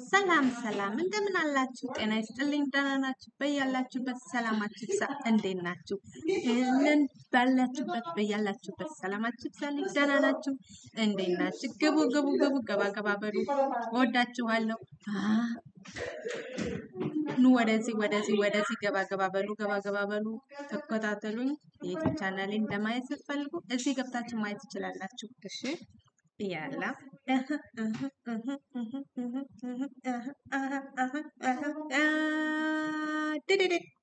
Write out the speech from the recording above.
ሰላም ሰላም፣ እንደምን አላችሁ? ጤና ይስጥልኝ። ደህና ናችሁ? በያላችሁበት ሰላማችሁ ይብዛ። እንዴት ናችሁ? ይህንን ባላችሁበት በያላችሁበት ሰላማችሁ ይብዛልኝ። ደህና ናችሁ? እንዴት ናችሁ? ግቡ ግቡ ግቡ፣ ገባ ገባ በሉ። እወዳችኋለሁ። አ- ኑ ወደዚህ ወደዚህ ወደዚህ፣ ገባ ገባ በሉ፣ ገባ ገባ በሉ። ተከታተሉኝ። የዩቲዩብ ቻናሌን ለማየት ስትፈልጉ እዚህ ገብታችሁ ማየት ትችላላችሁ። እሺ ያላ ድድድ